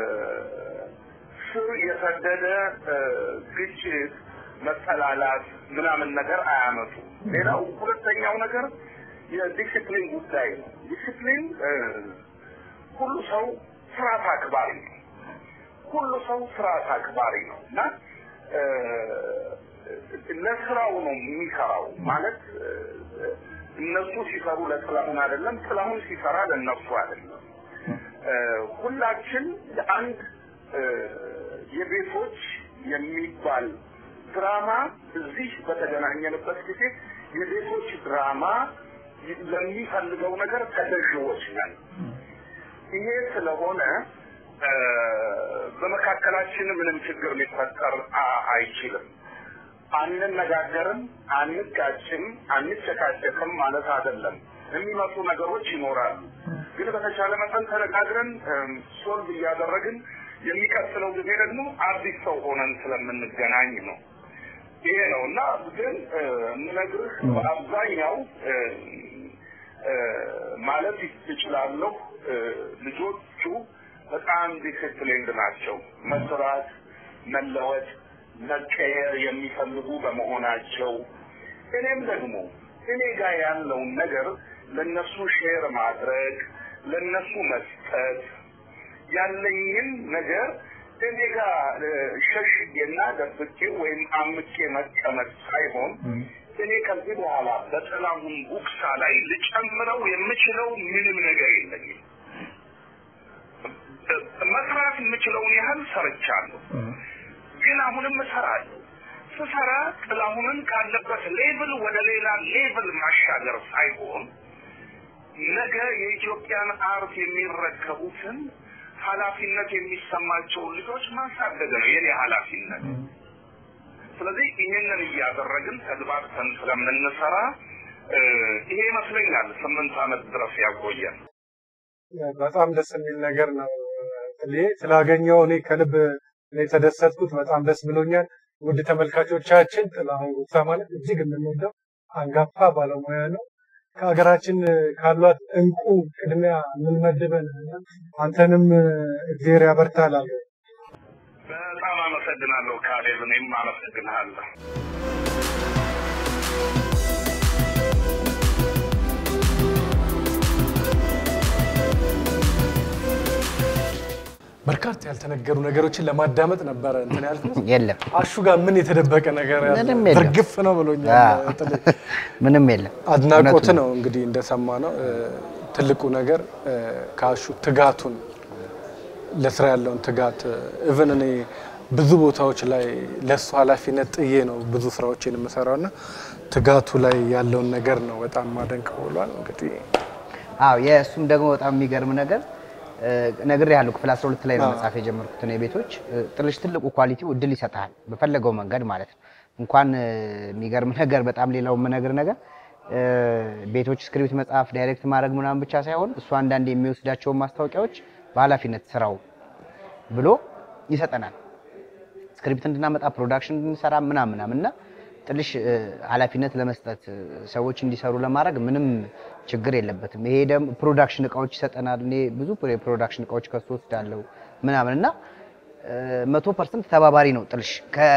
F: ስር የሰደደ እ፣ ግጭት፣ መጠላላት ምናምን ነገር አያመጡ። ሌላው ሁለተኛው ነገር የዲሲፕሊን ጉዳይ ነው። ዲሲፕሊን እ፣ ሁሉ ሰው ስርዓት አክባሪ ነው። ሁሉ ሰው ስርዓት አክባሪ ነው እና እ፣ ለስራው ነው የሚሰራው ማለት እ፣ እነሱ ሲሰሩ ለጥላሁን አይደለም፣ ጥላሁን ሲሰራ ለእነሱ አይደለም። እ፣ ሁላችን ለአንድ እ፣ የቤቶች የሚባል ድራማ እዚህ በተገናኘንበት ጊዜ የቤቶች ድራማ ለሚፈልገው ነገር ተገዥዎች ነን። ይሄ ስለሆነ እ፣ በመካከላችን ምንም ችግር ሊፈጠር አ- አይችልም። አንነጋገርም፣ አንጋጭም፣ አንጨቃጨቅም ማለት አይደለም። የሚመጡ ነገሮች ይኖራሉ። ግን በተቻለ መጠን ተነጋግረን እም፣ ሶልቭ እያደረግን የሚቀጥለው ጊዜ ደግሞ አዲስ ሰው ሆነን ስለምንገናኝ ነው። ይሄ ነው እና ግን እ፣ የምነግርህ በአብዛኛው እ፣ እ፣ ማለት እችላለሁ እ፣ ልጆቹ በጣም ዲሲፕሊንድ ናቸው። መስራት፣ መለወጥ፣ መቀየር የሚፈልጉ በመሆናቸው እኔም ደግሞ እኔ ጋር ያለውን ነገር ለነሱ ሼር ማድረግ ለነሱ መስጠት ያለኝን ነገር እኔ ጋር እ፣ ሸሽጌና ደብቄ ወይም አምቄ መቀመጥ ሳይሆን እኔ ከዚህ በኋላ በጥላሁን ጉግሳ ላይ ልጨምረው የምችለው ምንም ነገር የለኝም። መስራት የምችለውን ያህል ሰርቻለሁ። ግን አሁንም እሰራለሁ። ስሰራ ጥላሁንን ካለበት ሌቭል ወደ ሌላ ሌቭል ማሻገር ሳይሆን ነገ የኢትዮጵያን አርት የሚረከቡትን ኃላፊነት የሚሰማቸውን ልጆች ማሳደግ ነው የኔ ኃላፊነት። ስለዚህ ይህንን እያደረግን ተግባብተን ስለምንሰራ እ፣ ይሄ ይመስለኛል ስምንት ዓመት ድረስ ያቆየን።
A: በጣም ደስ የሚል ነገር ነው። እኔ ስላገኘው እኔ ከልብ እኔ የተደሰትኩት በጣም ደስ ብሎኛል። ውድ ተመልካቾቻችን ጥላሁን ጉግሳ ማለት እጅግ የምንወደው አንጋፋ ባለሙያ ነው። ከሀገራችን ካሏት እንቁ ቅድሚያ የምንመድበን አንተንም እግዜር ያበርታላል።
F: በጣም አመሰግናለሁ ካሌብ፣ እኔም አመሰግንሃለሁ።
A: በርካታ ያልተነገሩ ነገሮችን ለማዳመጥ ነበረ እንትን ያልኩት።
B: የለም
A: አሹ ጋር ምን የተደበቀ ነገር ያለ
B: ምንም የለም።
A: ዝርግፍ ነው ብሎኛል።
B: አዎ።
A: ጥሌ።
B: ምንም የለም።
A: አድናቆት
B: እውነቱን
A: ነው እንግዲህ እንደሰማ ነው ትልቁ ነገር እ፣ ከአሹ ትጋቱን ለስራ ያለውን ትጋት እቭን እኔ ብዙ ቦታዎች ላይ ለእሱ ኃላፊነት ጥዬ ነው ብዙ ስራዎችን የምሰራው እና ትጋቱ ላይ ያለውን ነገር ነው በጣም ማደንቀው ብሏል። እንግዲህ
B: አዎ የእሱም ደግሞ በጣም የሚገርም ነገር ነግሬ ያለው ክፍል 12 ላይ ነው መጽሐፍ የጀመርኩት እኔ ቤቶች ጥልሽ ትልቁ ኳሊቲው እድል ይሰጥሃል በፈለገው መንገድ ማለት ነው። እንኳን እ፣ የሚገርም ነገር በጣም ሌላው የምነግር ነገር እ፣ ቤቶች ስክሪፕት መጽሐፍ ዳይሬክት ማድረግ ምናምን ብቻ ሳይሆን እሱ አንዳንድ የሚወስዳቸውን ማስታወቂያዎች በኃላፊነት ስራው ብሎ ይሰጠናል። ስክሪፕት እንድናመጣ ፕሮዳክሽን እንድንሰራ ምናምን ምናምን እና ጥልሽ እ፣ ኃላፊነት ለመስጠት እ፣ ሰዎች እንዲሰሩ ለማድረግ ምንም ችግር የለበትም። ይሄ ደግሞ ፕሮዳክሽን እቃዎች ይሰጠናል። እኔ ብዙ የፕሮዳክሽን እቃዎች ከሱ ወስዳለሁ ምናምን እና መቶ ፐርሰንት ተባባሪ ነው ጥልሽ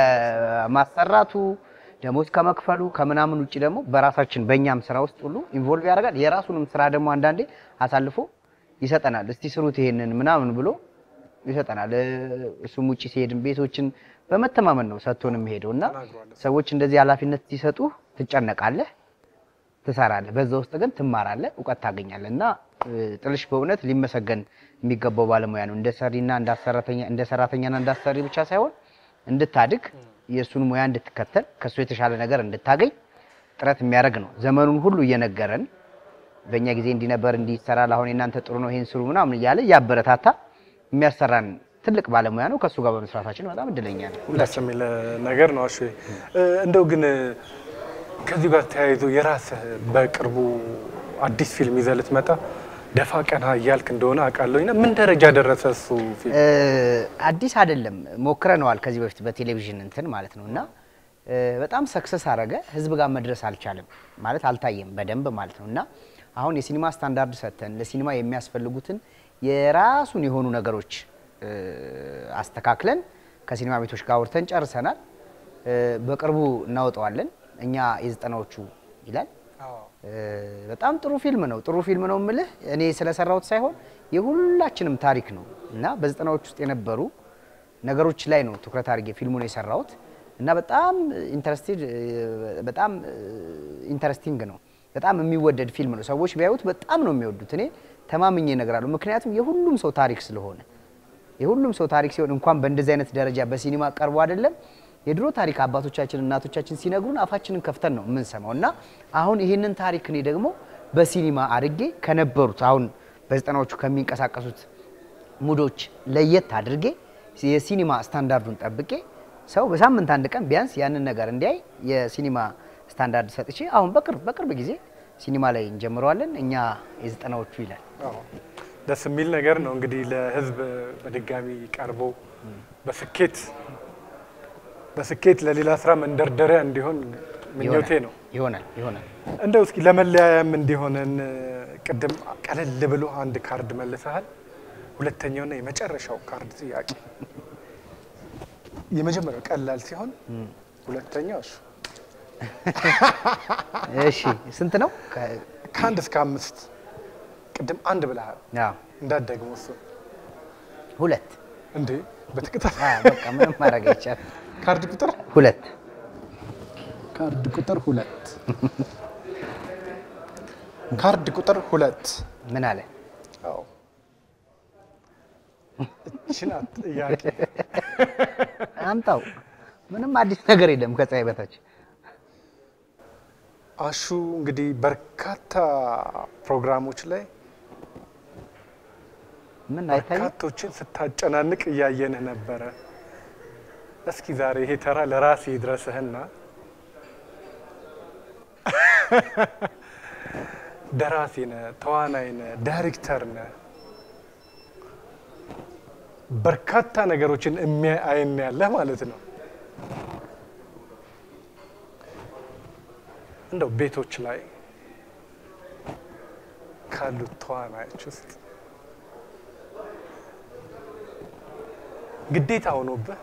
B: ከማሰራቱ ደሞዝ ከመክፈሉ ከምናምን ውጭ ደግሞ በራሳችን በእኛም ስራ ውስጥ ሁሉ ኢንቮልቭ ያደርጋል። የራሱንም ስራ ደግሞ አንዳንዴ አሳልፎ ይሰጠናል። እስቲ ስሩት ይሄንን ምናምን ብሎ ይሰጠናል። እ፣ እሱም ውጭ ሲሄድም ቤቶችን በመተማመን ነው ሰጥቶን የሚሄደው እና ሰዎች እንደዚህ ኃላፊነት ሲሰጡ ትጨነቃለህ፣ ትሰራለህ። በዛ ውስጥ ግን ትማራለህ፣ እውቀት ታገኛለህ እና እ፣ ጥልሽ በእውነት ሊመሰገን የሚገባው ባለሙያ ነው። እንደ ሰሪና እንደ ሰራተኛ እንደ ሰራተኛና እንደ አሰሪ ብቻ ሳይሆን እንድታድግ የእሱን ሙያ እንድትከተል ከእሱ የተሻለ ነገር እንድታገኝ ጥረት የሚያደርግ ነው። ዘመኑን ሁሉ እየነገረን በእኛ ጊዜ እንዲህ ነበር እንዲህ ይሰራል፣ አሁን የእናንተ ጥሩ ነው ይሄን ስሩ ምናምን እያለ እያበረታታ የሚያሰራን ትልቅ ባለሙያ ነው። ከእሱ ጋር በመስራታችን በጣም እድለኛ ነው።
A: ደስ የሚል ነገር ነው። እሺ እ፣ እንደው ግን ከዚህ ጋር ተያይዞ የራስህ በቅርቡ አዲስ ፊልም ይዘህ ልትመጣ ደፋ ቀና እያልክ እንደሆነ አውቃለሁና ምን ደረጃ ደረሰ እሱ ፊልም?
B: እ፣ አዲስ አይደለም ሞክረነዋል ከዚህ በፊት በቴሌቪዥን እንትን ማለት ነው እና እ፣ በጣም ሰክሰስ አረገ። ህዝብ ጋር መድረስ አልቻለም ማለት አልታየም በደንብ ማለት ነው እና አሁን የሲኒማ ስታንዳርድ ሰጥተን ለሲኒማ የሚያስፈልጉትን የራሱን የሆኑ ነገሮች እ፣ አስተካክለን ከሲኒማ ቤቶች ጋር አውርተን ጨርሰናል። እ፣ በቅርቡ እናወጣዋለን። እኛ የዘጠናዎቹ ይላል እ፣ በጣም ጥሩ ፊልም ነው። ጥሩ ፊልም ነው የምልህ እኔ ስለሰራሁት ሳይሆን የሁላችንም ታሪክ ነው እና በዘጠናዎች ውስጥ የነበሩ ነገሮች ላይ ነው ትኩረት አድርጌ ፊልሙን የሰራሁት እና በጣም ኢንተረስቲድ በጣም ኢንተረስቲንግ ነው። በጣም የሚወደድ ፊልም ነው። ሰዎች ቢያዩት በጣም ነው የሚወዱት። እኔ ተማምኜ እነግራለሁ። ምክንያቱም የሁሉም ሰው ታሪክ ስለሆነ የሁሉም ሰው ታሪክ ሲሆን እንኳን በእንደዚህ አይነት ደረጃ በሲኒማ ቀርቦ አይደለም የድሮ ታሪክ አባቶቻችን እናቶቻችን ሲነግሩን አፋችንን ከፍተን ነው የምንሰማው እና አሁን ይህንን ታሪክ እኔ ደግሞ በሲኒማ አድርጌ ከነበሩት አሁን በዘጠናዎቹ ከሚንቀሳቀሱት ሙዶች ለየት አድርጌ የሲኒማ ስታንዳርዱን ጠብቄ ሰው በሳምንት አንድ ቀን ቢያንስ ያንን ነገር እንዲያይ የሲኒማ ስታንዳርድ ሰጥቼ አሁን በቅርብ በቅርብ ጊዜ ሲኒማ ላይ እንጀምረዋለን። እኛ የዘጠናዎቹ ይላል።
A: አዎ፣ ደስ የሚል ነገር ነው እንግዲህ ለህዝብ በድጋሚ ቀርቦ በስኬት በስኬት ለሌላ ስራ መንደርደሪያ እንዲሆን ምኞቴ ነው።
B: ይሆናል ይሆናል።
A: እንደው እስኪ ለመለያያም እንዲሆነን ቅድም ቀለል ብሎ አንድ ካርድ መልሰሃል። ሁለተኛውና የመጨረሻው ካርድ ጥያቄ የመጀመሪያው ቀላል ሲሆን ሁለተኛው እሱ
B: እሺ ስንት ነው? ከ-
A: ከአንድ እስከ አምስት ቅድም አንድ ብለሃል
B: አዎ፣
A: እንዳትደግሞ እሱ
B: ሁለት
A: እንዴ በተከታታይ
B: አዎ፣ በቃ ምንም ማድረግ አይቻልም።
A: ካርድ ቁጥር
B: ሁለት
A: ካርድ ቁጥር ሁለት ካርድ ቁጥር ሁለት
B: ምን አለ?
A: አዎ እቺ ናት ጥያቄ
B: አምጣው። ምንም አዲስ ነገር የለም ከፀሐይ በታች።
A: አሹ እንግዲህ በርካታ ፕሮግራሞች ላይ
B: ምን አይታይም?
A: በርካቶችን ስታጨናንቅ እያየንህ ነበረ። እስኪ ዛሬ ይሄ ተራ ለራሴ ይድረስህና ደራሲ ነህ፣ ተዋናይ ነህ፣ ዳይሬክተር ነህ። በርካታ ነገሮችን የሚያይ አይን ያለህ ማለት ነው። እንደው ቤቶች ላይ ካሉት ተዋናዮች ውስጥ ግዴታ ሆኖብህ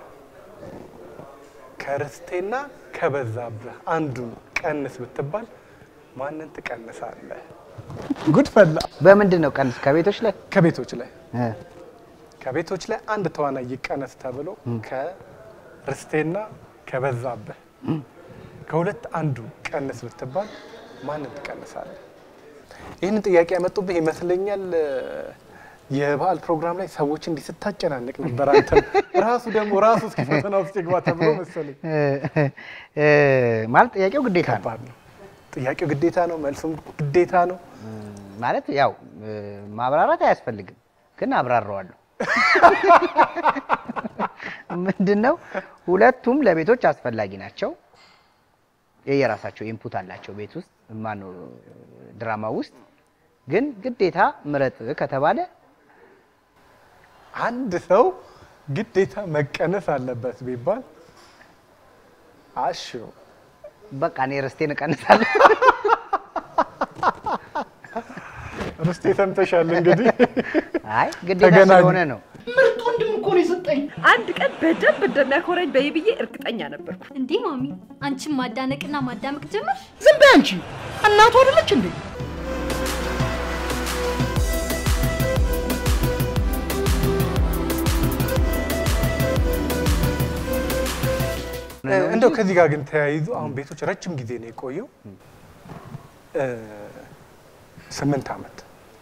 A: ከርስቴና ከበዛብህ አንዱን ቀንስ ብትባል ማንን ትቀንሳለህ? ጉድ ፈላ።
B: በምንድን ነው ቀንስ? ከቤቶች ላይ
A: ከቤቶች ላይ
B: እ፣
A: ከቤቶች ላይ አንድ ተዋናይ ይቀነስ ተብሎ ከርስቴና ከበዛብህ ከሁለት አንዱ ቀንስ ብትባል ማንን ትቀንሳለህ? ይህንን ጥያቄ ያመጡብህ ይመስለኛል እ፣ የበዓል ፕሮግራም ላይ ሰዎች እንዲህ ስታጨናንቅ ነበር። አንተ ራሱ ደግሞ ራሱ እስኪ ፈተና ውስጥ ይግባ ተብሎ መሰለኝ።
B: እ፣ እ፣ ማለት ጥያቄው ግዴታ ነው
A: ከባድ ነው። ጥያቄው ግዴታ ነው፣ መልሱም ግዴታ ነው።
B: ማለት ያው እ፣ ማብራራት አያስፈልግም፣ ግን አብራራዋለሁ። ምንድን ነው ሁለቱም ለቤቶች አስፈላጊ ናቸው። የየራሳቸው ኢንፑት አላቸው ቤት ውስጥ ማነው ድራማ ውስጥ ግን ግዴታ ምረጥ ከተባለ
A: አንድ ሰው ግዴታ መቀነስ አለበት ቢባል አሹ
B: በቃ እኔ ርስቴን እቀንሳለሁ።
A: ርስቴ ሰምተሻል እንግዲህ
B: አይ ግዴታ
A: ተገናኙ።
B: ስለሆነ ነው።
D: ምርጥ ወንድም እኮ ነው የሰጠኝ።
H: አንድ ቀን በደንብ እንደሚያኮረኝ በይ ብዬ እርግጠኛ ነበርኩ።
I: እንዴ ማሚ፣ አንቺም ማዳነቅና ማዳመቅ ጀመርሽ?
D: ዝም በይ አንቺ። እናቱ አይደለች እንዴ?
A: እ፣ እንደው ከዚህ ጋር ግን ተያይዞ አሁን ቤቶች ረጅም ጊዜ ነው የቆየው እ፣ ስምንት ዓመት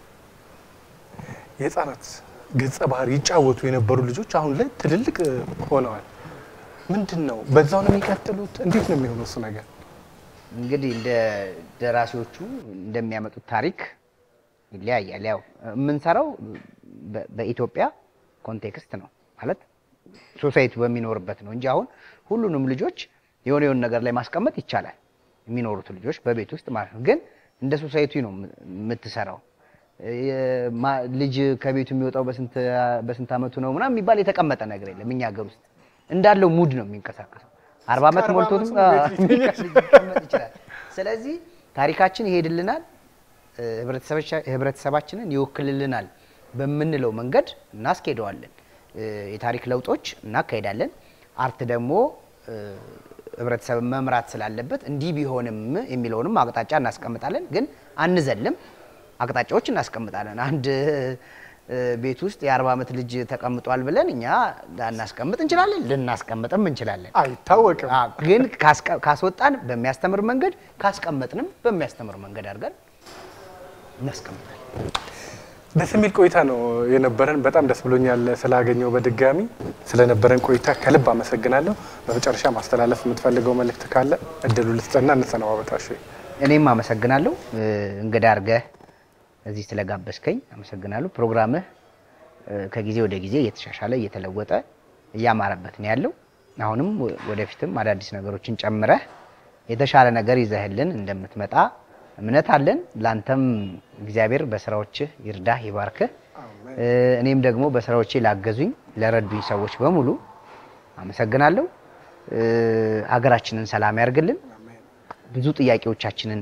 A: የህፃናት ገጸ ባህሪ ይጫወቱ የነበሩ ልጆች አሁን ላይ ትልልቅ እ፣ ሆነዋል። ምንድን ነው በዛው ነው የሚቀጥሉት? እንዴት ነው የሚሆነው እሱ ነገር?
B: እንግዲህ እንደ ደራሲዎቹ እንደሚያመጡት ታሪክ ይለያያል። ያው የምንሰራው በ- በኢትዮጵያ ኮንቴክስት ነው ማለት ሶሳይቲ በሚኖርበት ነው እንጂ አሁን ሁሉንም ልጆች የሆነ የሆነ ነገር ላይ ማስቀመጥ ይቻላል። የሚኖሩት ልጆች በቤት ውስጥ ማለት ነው። ግን እንደ ሶሳይቲ ነው የም- የምትሰራው። የማ- ልጅ ከቤቱ የሚወጣው በስንት በስንት ዓመቱ ነው ምናምን የሚባል የተቀመጠ ነገር የለም። እኛ ሀገር ውስጥ እንዳለው ሙድ ነው የሚንቀሳቀሰው። አርባ ዓመት
A: አርባ
B: ሞልቶትም
A: ዓመቱ ቤት
B: ሊቀመጥ ይችላል። ስለዚህ ታሪካችን ይሄድልናል፣ እ፣ ህብረተሰቦቻ- ህብረተሰባችንን ይወክልልናል በምንለው መንገድ እናስኬደዋለን። እ፣ የታሪክ ለውጦች እናካሄዳለን። አርት ደግሞ እ፣ ህብረተሰብን መምራት ስላለበት እንዲህ ቢሆንም የሚለውንም አቅጣጫ እናስቀምጣለን። ግን አንዘልም፣ አቅጣጫዎች እናስቀምጣለን። አንድ እ፣ ቤት ውስጥ የአርባ ዓመት ልጅ ተቀምጧል ብለን እኛ ላናስቀምጥ እንችላለን፣ ልናስቀምጥም እንችላለን።
A: አይታወቅም።
B: አዎ፣ ግን ካስቀ- ካስወጣን በሚያስተምር መንገድ ካስቀመጥንም በሚያስተምር መንገድ አድርገን እናስቀምጣለን።
A: ደስ የሚል ቆይታ ነው የነበረን። በጣም ደስ ብሎኛል ስላገኘው በድጋሚ ስለነበረን ቆይታ ከልብ አመሰግናለሁ። በመጨረሻ ማስተላለፍ የምትፈልገው መልእክት ካለ እድሉ ልስጥና እንሰነባበታሽ።
B: እኔም አመሰግናለሁ እ፣ እንግዳ አድርገህ እዚህ ስለጋበዝከኝ አመሰግናለሁ። ፕሮግራምህ እ፣ ከጊዜ ወደ ጊዜ እየተሻሻለ እየተለወጠ እያማረበት ነው ያለው። አሁንም ወ- ወደፊትም አዳዲስ ነገሮችን ጨምረህ የተሻለ ነገር ይዘህልን እንደምትመጣ እምነት አለን። ላንተም እግዚአብሔር በስራዎችህ ይርዳህ ይባርክህ። እ፣ እኔም ደግሞ በስራዎቼ ላገዙኝ ለረዱኝ ሰዎች በሙሉ አመሰግናለሁ። እ፣ ሀገራችንን ሰላም ያርግልን። ብዙ ጥያቄዎቻችንን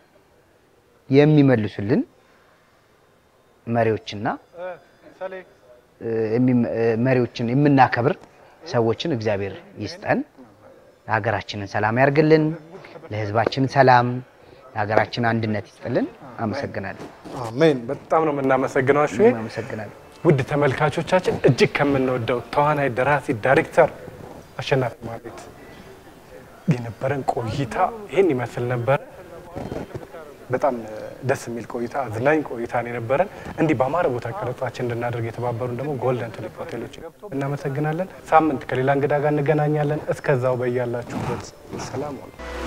B: የሚመልሱልን መሪዎችና እ፣ የሚም- እ፣ መሪዎችን የምናከብር ሰዎችን እግዚአብሔር ይስጠን። ሀገራችንን ሰላም ያርግልን። ለሕዝባችን ሰላም፣ ለሀገራችን አንድነት ይስጥልን። አመሰግናለሁ።
A: አሜን። በጣም ነው የምናመሰግነው። እሺ
B: አመሰግናለሁ።
A: ውድ ተመልካቾቻችን እጅግ ከምንወደው ተዋናይ፣ ደራሲ፣ ዳይሬክተር አሸናፊ ማህሌት የነበረን ቆይታ ይህን ይመስል ነበረ። በጣም ደስ የሚል ቆይታ፣ አዝናኝ ቆይታ ነው የነበረን። እንዲህ በአማረ ቦታ ቀረጻችን እንድናደርግ የተባበሩን ደግሞ ጎልደን ቱሊፕ ሆቴሎች እናመሰግናለን። ሳምንት ከሌላ እንግዳ ጋር እንገናኛለን። እስከዛው በያላችሁበት ሰላም ሆኑ።